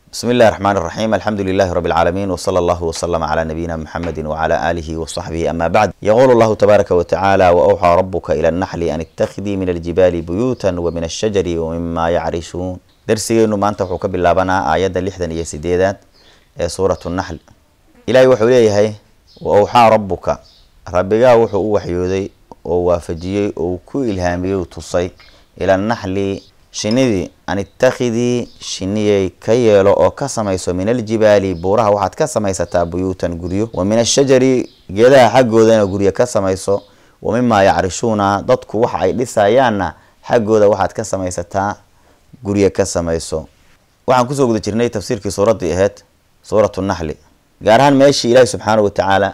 بسم الله الرحمن الرحيم الحمد لله رب العالمين وصلى الله وسلم على نبينا محمد وعلى آله وصحبه أما بعد يقول الله تبارك وتعالى وأوحى ربك إلى النحل أن اتخذي من الجبال بيوتا ومن الشجر ومما يعرشون درسينو maanta wuxuu ka bilaabanaa aayadda lixdan iyo sideedaad ee suuratu naxl ilaahay wuxuu leeyahay wa awxaa rabbuka rabbigaa wuxuu u waxyooday oo waafajiyey oo ku ilhaamiyey tusay ila naxli shinidii an ittakhidii shiniyay ka yeelo oo ka samayso min aljibaali buuraha waxaad ka samaysataa buyuutan guryo wa min ashajari geedaha xaggoodana guryo ka samayso wa mimaa yacrishuuna dadku waxa ay dhisayaanna xaggooda waxaad ka samaysataa guryo ka samayso waxaan kusoo guda jirnay tafsiirkii suuraddii ahayd suuratu naxli gaar ahaan meeshii ilaahi subxaana wa tacaala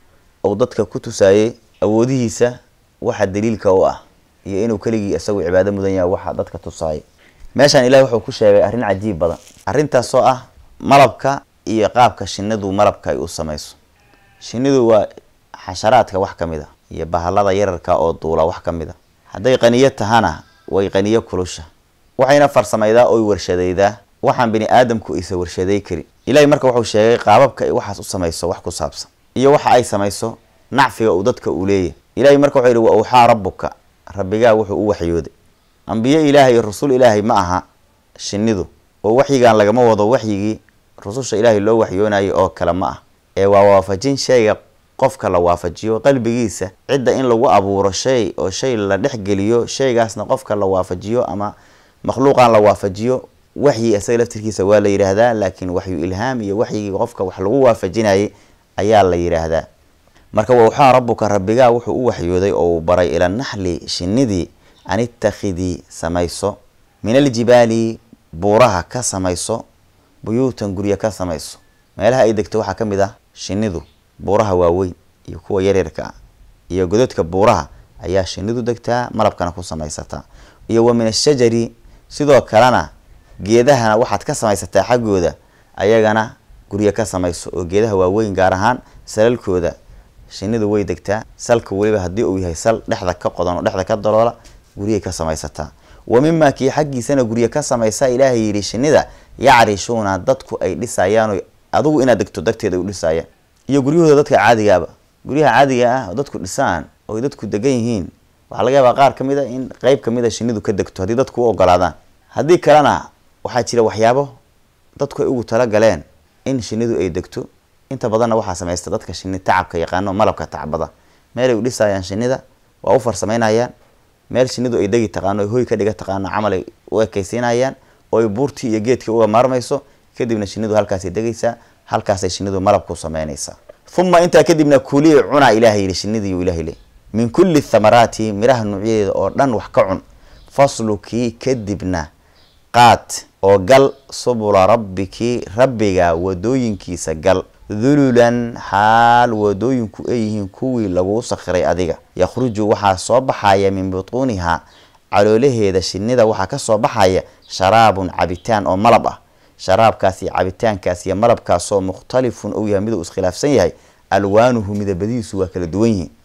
uu dadka ku tusaayey awoodihiisa waxa daliilka u ah iyo inuu keligii isagu cibaado mudan yahay waxa dadka tusaayay meeshaan ilahi wuxuu ku sheegay arrin cajiib badan arrintaasoo ah malabka iyo qaabka shinidu malabka ay u samayso shinidu waa xasharaadka wax ka mid a iyo bahalada yararka oo duula wax ka mid a hadday qaniyo tahana way qaniyo kulusha waxayna farsamaydaa oy warshadaydaa waxaan bini aadamku isa warshaday karin ilahay marka wuxuu sheegay qaababka ay waxaas u samayso wax ku saabsan iyo waxa ay samayso nacfiga uu dadka uu leeyahy ilahay marka wuxuu yihi wa awxaa rabbuka rabbigaa wuxuu u waxyooday ambiye ilaahay iyo rasul ilaahay ma aha shinidu oo waxyigan lagama wado waxyigii rususha ilaahay loo waxyoonayay oo kale ma ah ee waa waafajin shayga qofka la waafajiyo qalbigiisa cidda in lagu abuuro shay oo shay la dhexgeliyo shaygaasna qofka la waafajiyo ama makhluuqan la waafajiyo waxyi isaga laftirkiisa waa la yidhaahdaa laakiin waxyu ilhaam iyo waxyigii qofka wax lagu waafajinayay ayaa la yidhaahdaa marka wawxaa rabbuka rabbigaa wuxuu u waxyooday oo uu baray ila naxli shinidii an ittakhidii samayso min aljibaali buuraha ka samayso buyuutan guryo ka samayso meelaha ay degto waxaa ka mid ah shinidu buuraha waaweyn iyo kuwa yaryarka ah iyo gododka buuraha ayaa shinidu degtaa malabkana ku samaysataa iyo wa min ashajari sidoo kalena geedahana waxaad ka samaysataa xaggooda ayagana guryo ka samayso oo geedaha waaweyn gaar ahaan salalkooda shinidu way degtaa salka weliba haddii uu yahay sal dhexda ka qodan oo dhexda ka daloola guryay ka samaysataa wa mimaa kii xaggiisana guryo ka samaysa ilaahay yidhi shinida yacrishuuna dadku ay dhisayaan adigu inaad degto darteeda u dhisayaan iyo guryahooda dadka caadigaaba guryaha caadiga ah oo dadku dhisaan oo dadku degan yihiin waxaa laga yaabaa qaar ka mid a in qeyb kamid a shinidu ka degto haddii dadku u ogolaadaan haddii kalena waxaa jira waxyaabo dadku ay ugu talagaleen in shinidu ay degto inta badanna waxaa samaysta dadka shini tacabka yaqaano malabka tacbada meelay u dhisayaan shinida waa u farsamaynayaan meel shinidu ay degi taqaano ay hoy ka dhiga taqaano camal ay u ekaysiinayaan oo ay buurtii iyo geedkii uga maarmayso kadibna shinidu halkaasay degaysaa halkaasay shinidu malabku samaynaysaa uma intaa kadibna kulii cunaa ilahay yihi shinidii ilahay le min kulli thamaraati miraha nuucyadeeda oo dhan wax ka cun faslukii kadibna qaad oo gal subula rabbiki rabbiga wadooyinkiisa gal dululan xaal wadooyinku ay yihiin kuwii laguu sakhiray adiga yakhruju waxaa soo baxaya min butuunihaa caloolaheeda shinida waxaa kasoo baxaya sharaabun cabitaan oo malab ah sharaabkaas iyo cabitaankaas iyo malabkaasoo mukhtalifun ou yahay miduu iskhilaafsan yahay alwaanuhu midabadiisu waa kala duwan yihiin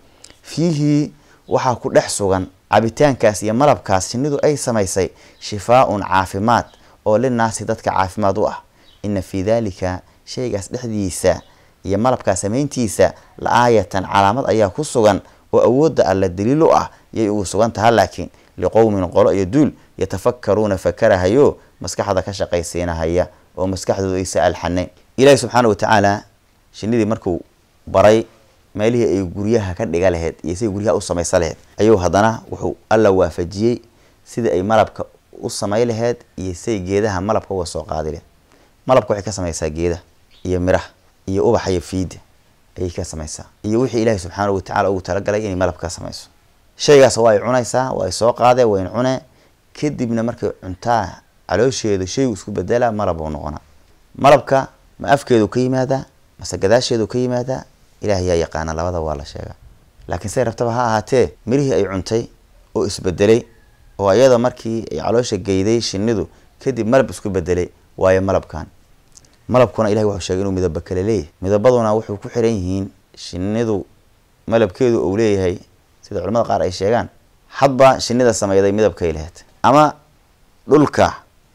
fiihi waxaa ku dhex sugan cabitaankaas iyo malabkaas shinidu ay samaysay shifaa-un caafimaad oo linaasi dadka caafimaad u ah ina fii daalika shaygaas dhexdiisa iyo malabkaa samayntiisa la aayatan calaamad ayaa ku sugan oo awoodda alla daliil u ah yay ugu sugan taha laakiin liqowmin qolo iyo duul yatafakaruuna fakarahayo maskaxda ka shaqaysiinahaya oo maskaxdooda aysa alxanayn ilaahi subxaana wa tacaala shinidii markuu baray meelihii ay guryaha ka dhiga laheyd iyo siday guryaha u samaysa laheyd ayuu haddana wuxuu alla waafajiyey sidii ay malabka u samay laheyd iyo siday geedaha malabka uga soo qaadi laheyd malabka waxay ka samaysaa geedaha iyo miraha iyo ubaxa iyo fiida ayay ka samaysaa iyo wixii ilaahi subxaana wa tacala ugu talagalay inay malab ka samayso shaygaas waa ay cunaysaa waa ay soo qaadee wayn cune kadibna markay cuntaa caloosheedu shaygu isku bedela malab uu noqonaa malabka ma afkeedu ka yimaadaa mase gadaasheedu ka yimaadaa ilaah yaa yaqaana labada waa la sheegaa laakiin say rabtaba ha ahaatee mirihii ay cuntay oo isbedelay oo iyada markii ay caloosha geyday shinidu kadib malab isku bedelay waayo malabkan malabkuna ilahi wuxuu sheegay inuu midaba kale leeyahay midabaduna wuxuu ku xiran yihiin shinidu malabkeedu uu leeyahay sida culamada qaar ay sheegaan hadba shinida sameyday midabkay laheyd ama dhulka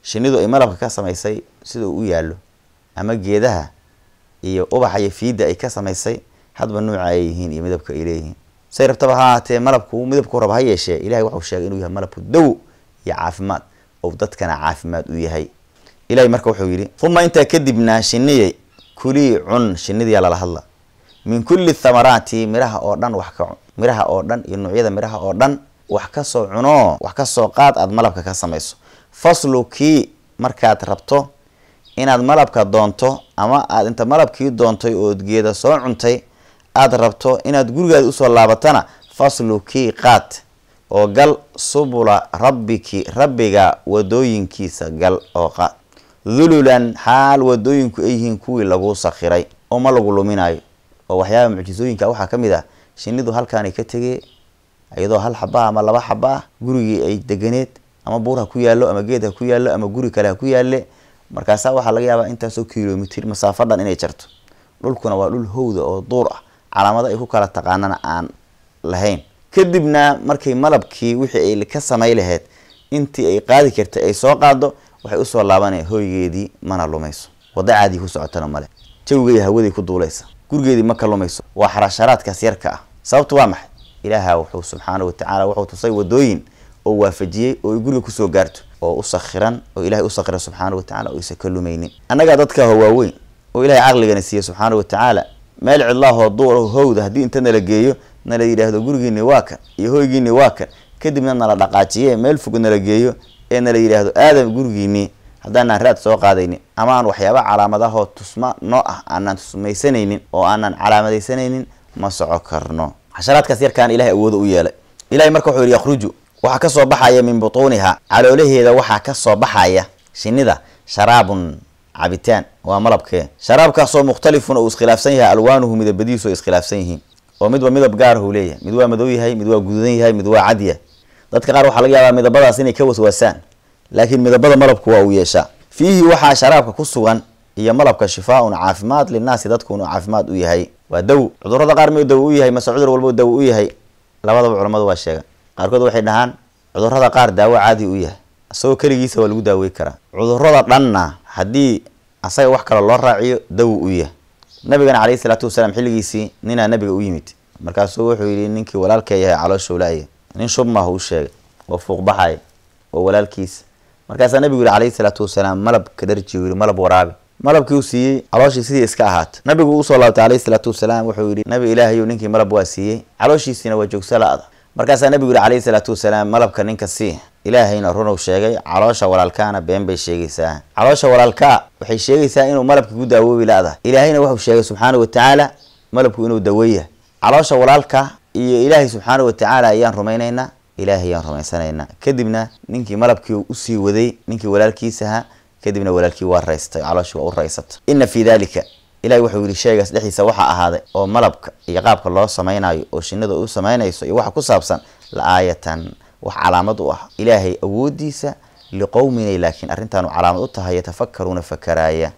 shinidu ay malabka ka samaysay sida uu u yaallo ama geedaha iyo ubaxa iyo fiidda ay ka samaysay hadba nuuca ay yihiin iyo midabka ay leeyihiin say rabtaba ha ahaatee malabku midabku raba ha yeeshee ilahay waxau sheegay inuu yahay malabku dawo iyo caafimaad oo dadkana caafimaad u yahay ilahay marka wuxuu yidhi uma intaa kadibna shiniyay kulii cun shinidiyaa lala hadla min kulli thamaraati miraha oo dhan wax ka cun miraha oo dhan iyo noocyada miraha oo dhan wax kasoo cunoo wax kasoo qaad aad malabka ka samayso faslukii markaad rabto inaad malabka doonto ama aad inta malabkii doontay ood geeda soo cuntay aada rabto inaad gurigaada usoo laabatana faslukii qaad oo gal subula rabbiki rabbiga wadooyinkiisa gal oo qaad dululan xaal wadooyinku ay yihiin kuwii lagu sakhiray oo ma lagu luminayo oo waxyaaba mucjisooyinka waxaa ka mid ah shinidu halkaanay ka tegee iyadoo hal xaba ah ama laba xaba ah gurigii ay deganeed ama buur ha ku yaallo ama geed ha ku yaallo ama guri kale ha ku yaalle markaasaa waxaa laga yaabaa intaasoo kilomitr masaafo dhan inay jarto dhulkuna waa dhul howda oo duur ah calaamado ay ku kala taqaanana aan lahayn kadibna markay malabkii wixii ay ka samay lahayd intii ay qaadi kartay ay soo qaado waxay usoo laabanaya hoygeedii mana lumayso wada caadii ku socotana male jawigeedi hawadii ku duulaysa gurigeedii ma ka lumayso waa xarasharaadkaas yarka ah sababtu waa maxay ilaaha wuxuu subxaana watacaala wuxuu tusay wadooyin oo waafajiyey oo ay guriga kusoo gaarto oo u sakhiran oo ilahay u sakhira subxaana watacala oo isa ka lumaynin annagaa dadka hawaaweyn oo ilahay caqligana siiye subxaana watacaala meel cidlaahoo duur howda haddii inta nala geeyo nala yidhaahdo gurigiini waa kan iyo hoygiini waa kan kadibna nala dhaqaajiye meel fog nala geeyo ee nala yidhaahdo aadam gurigiinii haddaanaan raad soo qaadaynin ama aan waxyaaba calaamadahoo tusma noo ah aanaan tusmaysanaynin oo aanaan calaamadaysanaynin ma soco karno xasharaadkaas yarkaan ilahay awooda u yeelay ilahay marka wuxuu yidhi yakhruju waxaa kasoo baxaya min butuuniha caloolaheeda waxaa kasoo baxaya shinida sharaabun cabitaan waa malabkee sharaabkaasoo mukhtalifun oo iskhilaafsan yahay alwaanuhu midabadiisu ay iskhilaafsan yihiin oo midba midab gaarahu leeyahay mid waa madow yahay mid waa gududan yahay mid waa cad yahay dadka qaar waxaa laga yaabaa midabadaas inay ka waswaasaan laakiin midabada malabku waa uu yeeshaa fiihi waxaa sharaabka ku sugan iyo malabka shifaaun caafimaad linaasi dadkuunu caafimaad u yahay waa daw cudurada qaar miyuu dawo u yahay mase cudur walbo dawo u yahay labadaba culammadu waa sheegan qaarkood waxay dhahaan cudurada qaar daawo caadi u yahay isagoo keligiisa waa lagu daawey karaa cudurada dhanna haddii asaga wax kale loo raaciyo dawo u yahay nabigana caleyhi salaatu wasalaam xilligiisii ninaa nabiga u yimid markaasuu wuxuu yidhi ninkii walaalkee yahay calooshowlaaya nin shub maaha u sheegay oo fuuqbaxaya oo walaalkiisa markaasaa nabigu yihi calayhi salaatu wasalaam malab ka dharji yidhi malab waraabi malabkii uu siiyey calooshii sidii iska ahaata nabigu usoo laabtay calayhi salaatu wasalaam wuxuu yidhi nabi ilaahayu ninkii malab waa siiyey calooshiisiina waa joogsa la-da markaasaa nabigu yihi calayhi salaatu wasalaam malabka ninka sii ilaahayna runow sheegay caloosha walaalkaana been bay sheegaysaa caloosha walaalkaa waxay sheegaysaa inuu malabka ku daawoobi la-da ilaahayna wuxuu sheegay subxaana watacaala malabku inuu daweeya caloosha walaalka iyo ilaahay subxaana watacaala ayaan rumaynaynaa ilaahay ayaan rumaysanaynaa kadibna ninkii malabkii usii waday ninkii walaalkiisaha kadibna walaalkii waa raystay calooshii waa u raysatay ina fii dalika ilahay wuxuu yidhi shaygaas dhexdiisa waxaa ahaaday oo malabka iyo qaabka loo samaynayo oo shinada u samaynayso iyo waxa ku saabsan la aayatan wax calaamad u ah ilaahay awoodiisa liqowminay laakiin arrintaanu calaamad u tahay yatafakaruuna fakaraaya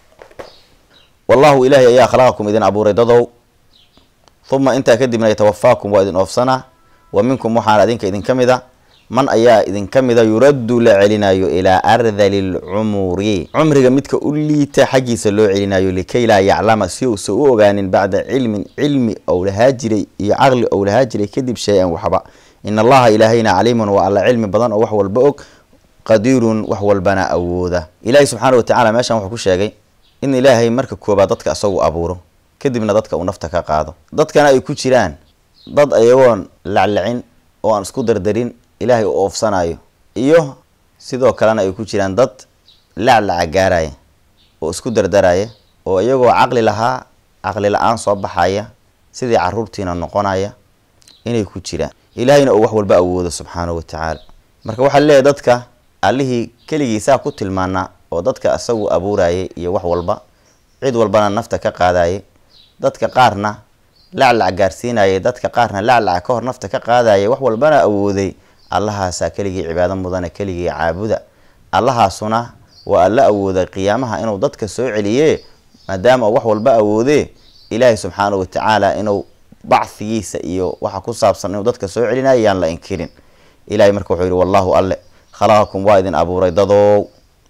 wallahu ilaahay ayaa khalaqakum idin abuuray dadow uma intaa kadibna yatawafaakum waa idin oofsanaa wa minkum waxaana idinka idinka mid a man ayaa idinka mida yuraddu la celinayo ilaa ardali lcumuri cumriga midka u liita xaggiisa loo celinayo likay laa yaclama si uusa u ogaanin bacda cilmin cilmi ou lahaa jiray iyo caqli ou lahaa jiray kadib shay-an waxba in allaha ilaahayna caliimun waa alla cilmi badan oo wax walba og qadiirun wax walbana awooda ilaahay subxaana watacaala meeshan wuxuu ku sheegay in ilaahay marka koobaad dadka isagu abuuro kadibna dadka uu nafta ka qaado dadkana ay ku jiraan dad ayagoon laclacin oo aan isku dardarin ilaahay u oofsanayo iyo sidoo kalena ay ku jiraan dad laclaca gaaraya oo isku dardaraya oo iyagoo caqli lahaa caqli la-aan soo baxaya sidii caruurtiina noqonaya inay ku jiraan ilaahayna uu wax walba awoodo subxaanahu watacaala marka waxaa leeyahy dadka allihii keligiisaa ku tilmaanaa oo dadka isagu abuurayay iyo wax walba cid walbana nafta ka qaadayay dadka qaarna laclac gaarsiinayay dadka qaarna laclaca ka hor nafta ka qaadayay wax walbana awooday allahaasaa keligii cibaado mudana keligii caabuda allahaasuna waa alla awooday qiyaamaha inuu dadka soo celiye maadaama uu wax walba awoodee ilaahay subxaanahu watacaala inuu bacfigiisa iyo waxa ku saabsan inuu dadka soo celinayo yaan la inkirin ilahay marka wuxuu yihi wallahu alle khalaqakum waa idin abuuray dadow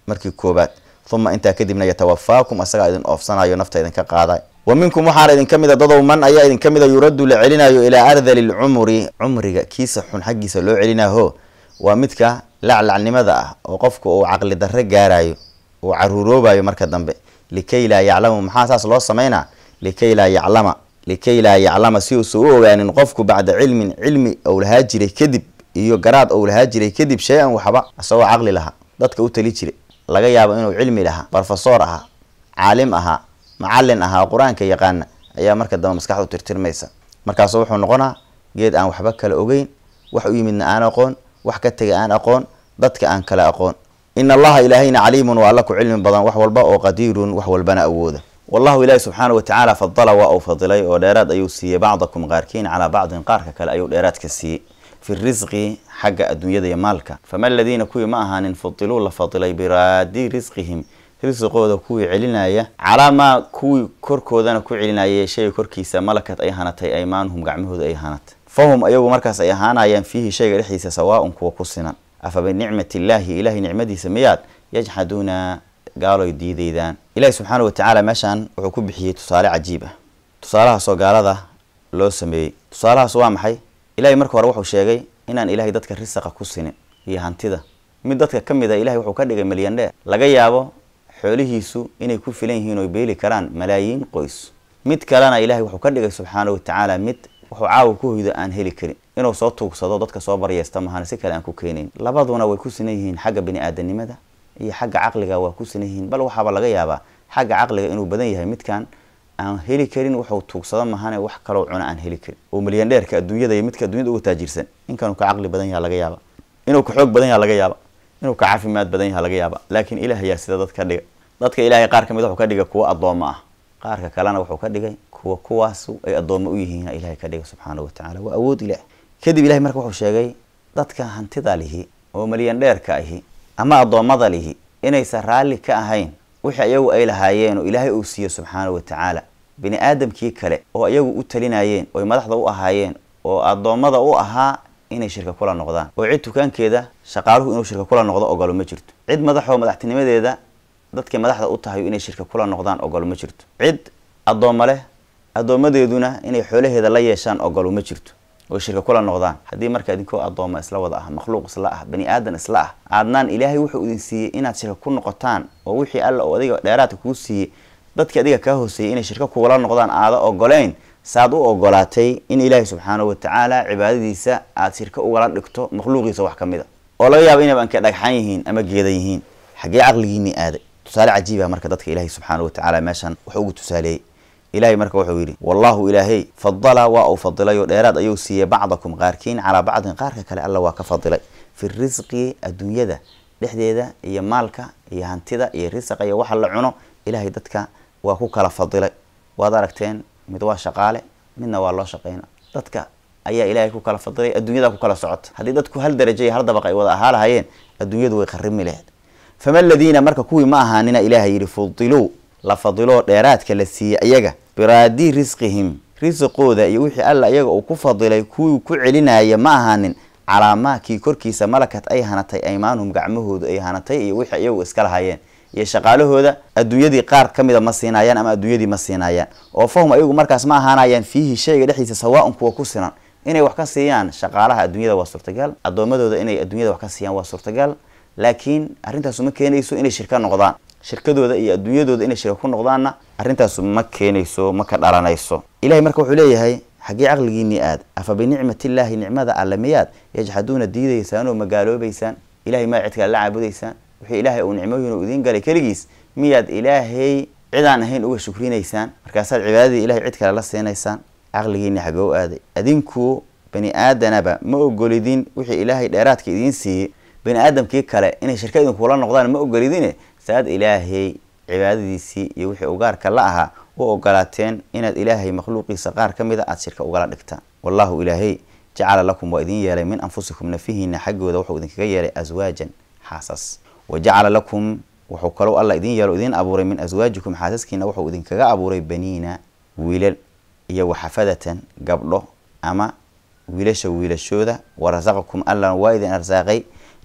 markii koobaad uma intaa kadibna yatawafaakum asagaa idin oofsanayo nafta idinka qaaday wa minkum waxaana idinka mid a dadow man ayaa idinka mid a yuraddu la celinayo ilaa ardali lcumri cumriga kiisa xun xaggiisa loo celinaho waa midka laclacnimada ah oo qofku uu caqli darre gaarayo uu caruuroobayo marka dambe likay laa yaclamu maxaa saas loo samaynaa likay laa yaclama likay laa yaclama si uusa u ogaanin qofku bacda cilmin cilmi ou lahaa jiray kadib iyo garaad ou lahaa jiray kadib shay-an waxba isagoo caqli lahaa dadka u tali jiray laga yaabo inuu cilmi lahaa barofesor ahaa caalim ahaa macalin ahaa qur-aanka yaqaana ayaa marka dambe maskaxdu tirtirmaysa markaasu wuxuu noqonaa geed aan waxba kala ogeyn wax u yimidna aan aqoon wax ka tegay aan aqoon dadka aan kala aqoon in allaha ilaahayna caliimun waa alla ku cilmi badan wax walba oo qadiirun wax walbana awooda wallahu ilaahi subxaana wa tacaala fadala waa uu fadilay oo dheeraad ayuu siiyey bacdakum qaarkiin calaa bacdin qaarka kale ayuu dheeraadka siiyey fi risqi xagga adduunyada iyo maalka fama aladiina kuwii ma ahaanin fudiluu la fadilay biraadi risqihim risqooda kuwii celinaya calaa maa kuwii korkoodana ku celinayay shayga korkiisa malakad ay hanatay aymaanuhum gacmahooda ay hanatay fahum ayagu markaas ay ahaanayaan fiihi shayga dhexdiisa sawaa-un kuwa ku sinan afa binicmati illaahi ilahay nicmadiisa miyaad yajxaduuna gaaloy diidaydaan ilahi subxaana wa tacaala meeshaan wuxuu ku bixiyey tusaale cajiib ah tusaalahaasoo gaalada loo sameeyey tusaalahaas waa maxay ilahay marka hore wuxuu sheegay inaan ilahay dadka risaqa ku sinin iyo hantida mid dadka ka mid a ilahay wuxuu ka dhigay milyandheer laga yaabo xoolihiisu inay ku filan yihiin oy beeli karaan malaayiin qoys mid kalena ilahay wuxuu ka dhigay subxaana wa tacaala mid wuxuu caawa ku hoydo aan heli karin inuu soo tuugsado dadka soo baryeysta mahana si kale aan ku keenayn labaduna way ku sinan yihiin xagga bini aadanimada iyo xagga caqliga waa ku sinan yihiin bal waxaaba laga yaabaa xagga caqliga inuu badan yahay midkan aan heli karin wuxuu tuugsado mahane wax kaloo cuna aan heli karin oo milyandheerka adduunyada iyo midka addunyada uga taajirsan inkanuu ka caqli badan yaha laga yaaba inuu ka xoog badan yaha laga yaaba inuu ka caafimaad badan yaha laga yaaba laakiin ilaah ayaa sida dad ka dhiga dadka ilaahay qaar ka mid wuxuu ka dhigay kuwa addoommo ah qaarka kalena wuxuu ka dhigay kuwa kuwaasu ay addoommo u yihiin ilahay ka dhiga subxaana wa tacala waa awood ilaah kadib ilahay marka wuxuu sheegay dadka hantida lihi oo milyandheerka ahi ama addoommada lihi inaysan raalli ka ahayn wixii ayagu ay lahaayeen oo ilaahay uu siiyo subxaana wa tacaala bini aadamkii kale oo ayagu u talinayeen oy madaxda u ahaayeen oo addoommada u ahaa inay shirka kula noqdaan oo cid tukaankeeda shaqaaluhu inuu shirka kula noqdo ogolo ma jirto cid madaxoo madaxtinimadeeda dadkay madaxda u tahay inay shirka kula noqdaan ogolo ma jirto cid addoommo leh addoommadeeduna inay xoolaheeda la yeeshaan ogolo ma jirto oy shirka kula noqdaan haddii marka idinkoo addooma isla wada ah makhluuq isla ah bani aadan isla ah aadnaan ilaahay wuxuu idin siiyey inaad shirka ku noqotaan oo wixii alla oo adiga dheeraadka kuu siiyey dadkii adiga kaa hooseeyey inay shirka kugula noqdaan aada ogoleyn saad u ogolaatay in ilaahay subxaana wa tacaala cibaadadiisa aada shirka ugala dhigto makhluuqiisa wax ka mid a oo laga yaabo inayba anka dhagxan yihiin ama geedan yihiin xaggee caqligiinii aaday tusaale cajiiba marka dadka ilaahay subxaana wa tacaala meeshan wuxuu ugu tusaaleeyey ilahay marka wuxuu yidhi wallahu ilaahay fadala waa uu fadilay oo dheeraad ayuu siiyey bacdakum qaarkiin calaa bacdin qaarka kale alla waa ka fadilay fi risqi adduunyada dhexdeeda iyo maalka iyo hantida iyo risaqa iyo waxa la cuno ilahay dadka waa ku kala fadilay waad aragteen mid waa shaqaale midna waa loo shaqeyna dadka ayaa ilaahay ku kala fadilay adduunyada ku kala socota haddii dadku hal darajo iyo hal dabaq ay wada ahaa lahayeen adduunyadu way qarimi laheyd fama aladiina marka kuwii ma ahaanina ilaahay yidhi fudiluu la fadiloo dheeraadka la siiyey ayaga biraadi risqihim risqooda iyo wixii alla iyaga uu ku fadilay kuwii ku celinaya ma ahaanin calaa maakii korkiisa malakat ay hanatay aymaanuhum gacmahoodu ay hanatay iyo wixii iyagu iska lahayeen iyo shaqaalahooda adduunyadii qaar ka mida ma siinayaan ama adduunyadii ma siinayaan oo fahum ayagu markaas ma ahaanayaan fiihi shayga dhexdiisa sawaa-un kuwa ku sinan inay wax ka siiyaan shaqaalaha adduunyada waa suurtagal addoommadooda inay adduunyada wax ka siiyaan waa suurtagal laakiin arrintaasu ma keenayso inay shirka noqdaan shirkadooda iyo adduunyadooda inay shirka ku noqdaanna arrintaasu ma keenayso ma ka dhalanayso ilahay marka wuxuu leeyahay xaggee caqligiinii aad afa binicmat illaahi nicmada alle miyaad yajxaduuna diidaysaan oo magaaloobaysaan ilahay maa cid kale la caabudaysaan wixii ilaahay uu nicmooyin uu idiin galay keligiis miyaad ilaahay cidaan ahayn uga shukrinaysaan markaasaad cibaadadii ilahay cid kale la siinaysaan caqligiinii xaggee u aaday adinku bani aadanaba ma ogolidin wixii ilaahay dheeraadka idiin siiyey bani aadamkii kale inay shirka idinkula noqdaan ma ogolidine saad ilaahay cibaadadiisii iyo wixii ugaarka la ahaa u ogolaateen inaad ilaahay makhluuqiisa qaar ka mida aada shirka ugala dhigtaan wallahu ilaahay jacala lakum waa idin yeelay min anfusikum nafihiina xaggooda wuxuu idinkaga yeelay aswaajan xaasas wa jacala lakum wuxuu kalou alla idin yeelo idin abuuray min aswaajikum xaasaskiina wuxuu idinkaga abuuray baniina wiilal iyo waxafadatan gabdho ama wiilasha wiilashooda warasaqakum allana waa idin arsaaqay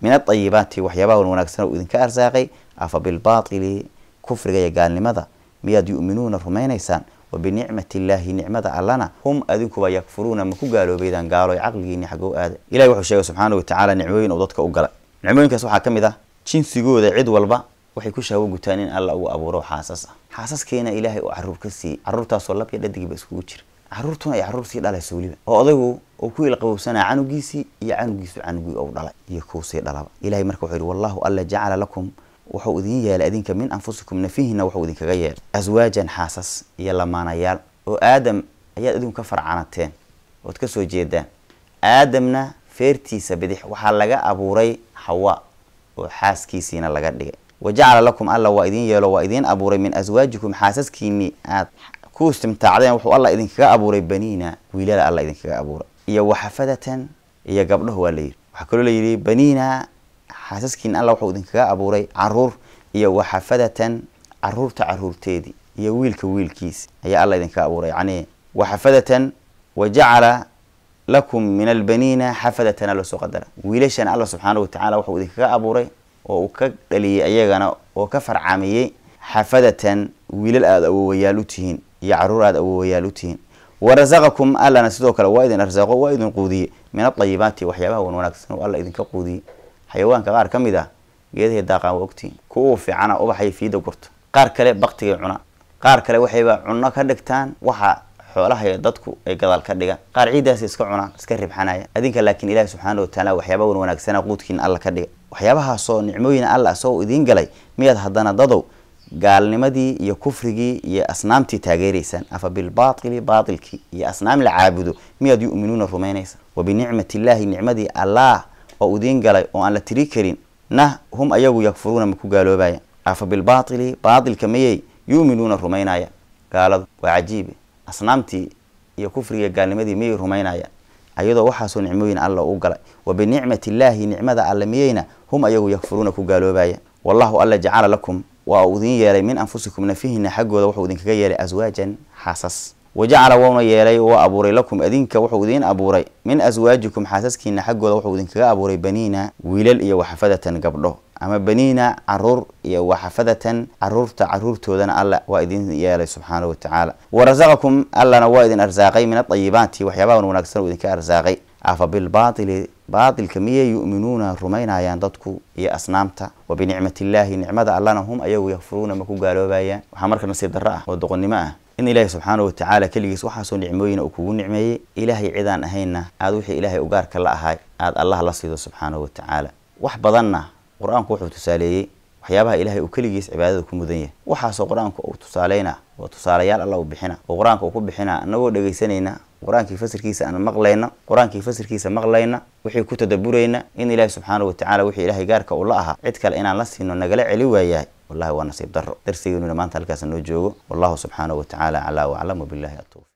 min adayibaati waxyaabaha wanaagsan uu idinka arsaaqay afa bilbaatili kufriga iyo gaalnimada miyaad yu'minuuna rumaynaysaan wa binicmati illaahi nicmada allana hum adinkuba yakfuruuna ma ku gaaloobeydaan gaaloy caqligiini xagow aada ilahi wuxuu sheegay subxaana watacaala nicmooyin uu dadka u galay nicmooyinkaas waxaa ka mid ah jinsigooda cid walba waxay ku shahwo gutaan in alla uu abuuro xaasas ah xaasaskiina ilaahay uu caruur ka siiyey caruurtaasoo lab iyo dhadigiiba iskugu jira caruurtuna ay caruur sii dhalaysa weliba oo odaygu uu ku ilqabowsanaa canugiisii iyo canugiisu canugii ou dhalay iyo kuu sii dhalaba ilahay marka wuxuu yihi wallahu alla jacala lakum wuxuu idin yeelay adinka min anfusikum nafihina wuxuu idinkaga yeelay aswaajan xaasas iyo lamaanayaal oo aadam ayaad idinku ka farcanateen ood ka soo jeedaan aadamna feertiisa bidix waxaa laga abuuray xawa oo xaaskiisiina laga dhigay wa jacala lakum alla waa idin yeelo waa idiin abuuray min aswaajikum xaasaskiinii aad ku istimtaacdeen wuxuu alla idinkaga abuuray baniina wiilala alla idinkaga abuuray iyo waxafadatan iyo gabdhahu waa layidhi waxaa kaloo layidhi baniina xaasaskiina alla wuxuu idinkaga abuuray caruur iyo waxafadatan caruurta caruurteedii iyo wiilka wiilkiisi ayaa alla idinkaga abuuray yacni waxafadatan wa jacala lakum min albaniina xafadatan alla soo qadara wiilashana alla subxaana watacaala wuxuu idinkaga abuuray oo uu ka dhaliyey ayagana oo ka farcamiyey xafadatan wiilal aada awoowayaal u tihiin iyo caruur aada awoowayaal u tihiin warasaqakum allana sidoo kale waa idin arsaaqo waa idin quudiyey min adayibaati waxyaabaha wan wanaagsan oo alla idinka quudiyey xayawaanka qaar ka mid ah geedahay daaqaan waa ogtihiin kuwa fiicana ubaxay fiida gurta qaar kale baktigay cuna qaar kale waxayba cunno ka dhigtaan waxa xoolaha dadku ay gadaal ka dhigaan qaar ciiddaas iska cunaan iska ribxanaya adinka laakiin ilaahi subxaana watacaala waxyaaba wan wanaagsana quudkiina alla ka dhiga waxyaabahaasoo nicmooyin alla asagoo idiin galay miyaad haddana dadow gaalnimadii iyo kufrigii iyo asnaamtii taageeraysaan afa bilbaatili baatilkii iyo asnaam la caabudo miyaad yu'minuuna rumaynaysa wa binicmati illaahi nicmadii allah oo idiin galay oo aan la tiri karin nah hum ayagu yakfuruuna ma ku gaaloobaya afa bilbaatili baatilka mayay yu'minuuna rumaynaya gaaladu waa cajiibe asnaamtii iyo kufriga gaalnimadii miyay rumaynayaan ayadoo waxaasoo nicmooyin alla u galay wa binicmati illaahi nicmada alle miyeyna hum ayagu yakfuruuna ku gaaloobaya wallahu alla jacala lakum waa uu idin yeelay min anfusikum nafihina xaggooda wuxuu idinkaga yeelay aswaajan xaasas wa jacala wuuna yeelay waa abuuray lakum adinka wuxuu idiin abuuray min aswaajikum xaasaskiina xaggooda wuxuu idinkaga abuuray baniina wiilal iyo waxafadatan gabdho ama baniina caruur iyo waxafadatan caruurta caruurtoodana alla waa idin yeelay subxaana watacaala warasaqakum allana waa idin arsaaqay min adayibaati waxyaabaha wanaagsan uu idinka arsaaqay afa bilbaatili baatilka miyay yu'minuuna rumaynayaan dadku iyo asnaamta wa binicmati illaahi nicmada allana hum ayagu yakfuruuna ma ku gaaloobayaan waxaa marka nasiib darro ah oo doqonnimo ah in ilaahi subxaana watacaala keligiis waxaasoo nicmooyina uu kugu nicmeeyey ilaahay cidaan ahaynna aada wixii ilaahay ugaarka la ahay aada allah la siido subxaana watacaala wax badanna qur-aanku wuxuu tusaaleeyey waxyaabaha ilaahay uu keligiis cibaadada ku mudan yahay waxaasoo qur-aanku uu tusaaleyna oo tusaalayaal alla u bixina oo qur-aanka uu ku bixina anagoo dhegaysanayna qur-aankii fasirkiisa aan maqlayna qur-aankii fasirkiisa maqlayna wixii ku tadaburayna in ilaahi subxaana watacaala wixii ilaahay gaarka uu la ahaa cid kale inaan la siino nagala celi waayahay wallahi waa nasiib darro darsigeenuna maanta halkaas noo joogo wallahu subxaanahu watacaala calaa waclam wabillahi atawfiq